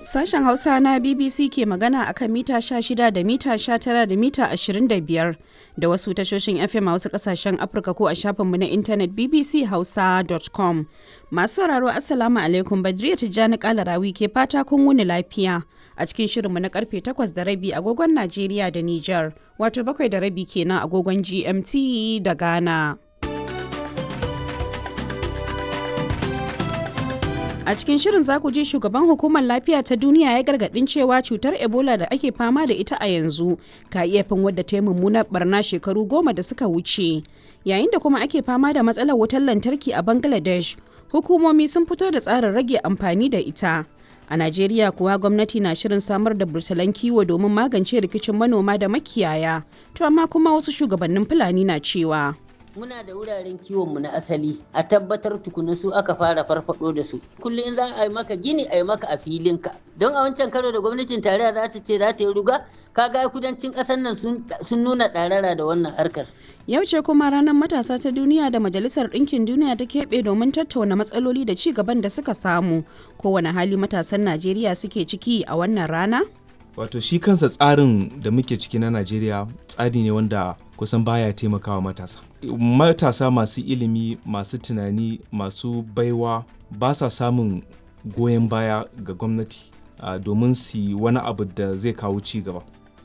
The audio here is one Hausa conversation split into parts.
Sashen Hausa na BBC ke magana akan mita 16 da mita 19 da mita 25 da wasu tashoshin FM a wasu kasashen Afirka ko a shafinmu na intanet bbchausa.com. Masu sauraro Assalamu alaikum Badriya Tijjani Kalarawi ke fata kun wuni lafiya a cikin shirinmu na karfe 8 da rabi agogon Najeriya da Nijar wato bakwai da rabi kenan agogon GMT da Ghana. A cikin shirin za ku ji shugaban hukumar lafiya ta duniya ya gargadin cewa cutar Ebola da ake fama da ita a yanzu ka iya fin wadda ta yi mummunar barna shekaru goma da suka wuce. Yayin da kuma ake fama da matsalar wutar lantarki a Bangladesh, hukumomi sun fito da tsarin rage amfani da ita. A Najeriya kuwa gwamnati na shirin samar da bursalan kiwo domin magance rikicin manoma da makiyaya, to amma kuma wasu shugabannin Fulani na cewa. muna da wuraren kiwonmu na asali a tabbatar tukuna su aka fara farfado da su kullum in za a yi maka gini a yi maka a filinka don a wancan karo da gwamnatin tarayya za ta ce za ta yi ruga kaga kudancin ƙasar nan sun nuna ɗarara da wannan harkar Yau ce kuma ranar matasa ta duniya da Majalisar Ɗinkin Duniya ta keɓe domin tattauna matsaloli da ci gaban da suka samu. Kowane hali matasan Najeriya suke ciki a wannan rana? wato shi kansa tsarin da muke ciki na najeriya tsari ne wanda kusan baya taimakawa matasa matasa masu ilimi masu tunani masu baiwa ba sa samun goyon baya ga gwamnati uh, domin su yi wani abu da zai kawo ci gaba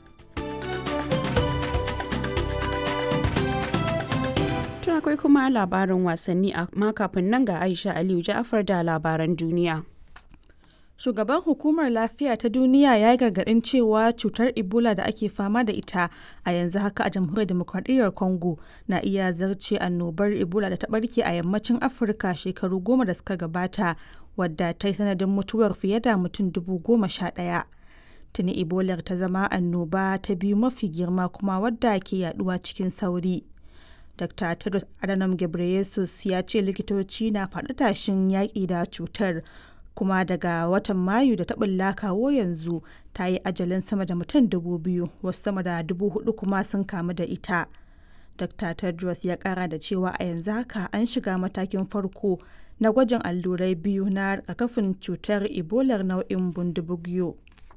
To akwai kuma labarin wasanni amma kafin nan ga Aisha Aliyu Ja'afar da labaran duniya. Shugaban Hukumar Lafiya ta Duniya ya yi gargaɗin cewa cutar Ebola da ake fama da ita a yanzu haka a Jamhuriyar Demokradiyyar Congo na iya zarce annobar Ebola da ta ɓarke a yammacin Afirka shekaru goma da suka gabata wadda ta yi sanadin mutuwar fiye da mutum dubu goma sha ɗaya. Tuni Ebola ta zama annoba ta biyu mafi girma kuma wadda ke yaduwa cikin sauri. Dr. Tedros Adhanom Ghebreyesus ya ce likitoci na faɗi tashin yaƙi da cutar kuma daga watan mayu da taɓin kawo yanzu ta yi ajalin sama da mutum dubu biyu wasu sama da dubu hudu kuma sun kamu da ita dr tedros ya kara da cewa a yanzu haka an shiga matakin farko na gwajin allurai biyu na rigakafin cutar ebolar nau'in bundibugyo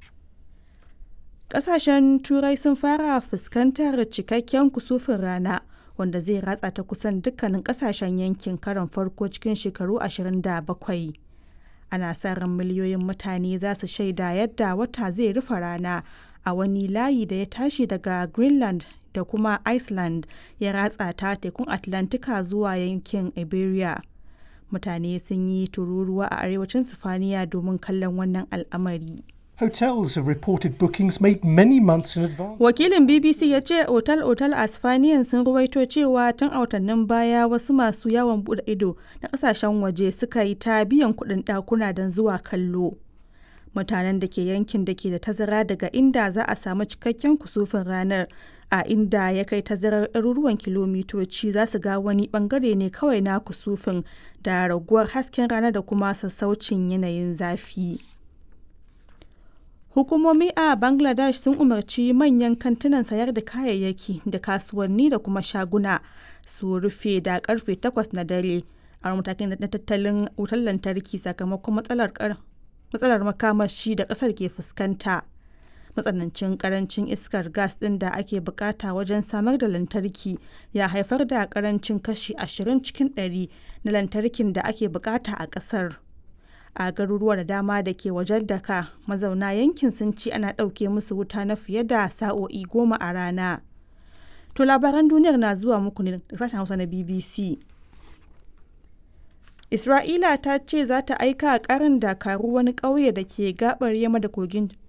kasashen turai sun fara fuskantar cikakken kusufin rana wanda zai ratsa ta kusan dukkanin kasashen yankin karon farko cikin shekaru 27 ana sa ran miliyoyin mutane za su shaida yadda wata zai rufe rana a wani layi da ya tashi daga greenland da kuma iceland ya ratsa ta tekun atlantika zuwa yankin iberia mutane sun yi tururuwa a arewacin sifaniya domin kallon wannan al'amari Hotels have reported bookings made many months in advance. Wakilin BBC ya ce otal-otal a Spaniyan sun ruwaito cewa tun a watannin baya wasu masu yawon bude ido na kasashen waje suka yi ta biyan kuɗin ɗakuna don zuwa kallo. Mutanen da ke yankin da ke da tazara daga inda za a samu cikakken kusufin ranar a inda ya kai tazarar ɗaruruwan kilomitoci za su ga wani ɓangare ne kawai na kusufin da raguwar hasken rana da kuma sassaucin yanayin zafi. Hukumomi a Bangladesh sun umarci manyan kantunan sayar da kayayyaki da kasuwanni da kuma shaguna su rufe da karfe 8 na dare a matakin na tattalin wutar lantarki sakamakon matsalar makamashi da kasar ke fuskanta. Matsanancin karancin iskar gas ɗin da ake bukata wajen samar da lantarki ya haifar da karancin kashi 20 cikin 100 na lantarkin da ake bukata a ƙasar. a garuruwa da dama da ke wajen daka mazauna yankin sun ci ana ɗauke musu wuta na fiye da sa'o'i goma a rana to labaran duniyar na zuwa muku ne da sashen hausa na bbc isra'ila ta ce za ta aika karin dakaru wani ƙauye da ke gabar yamma da kogin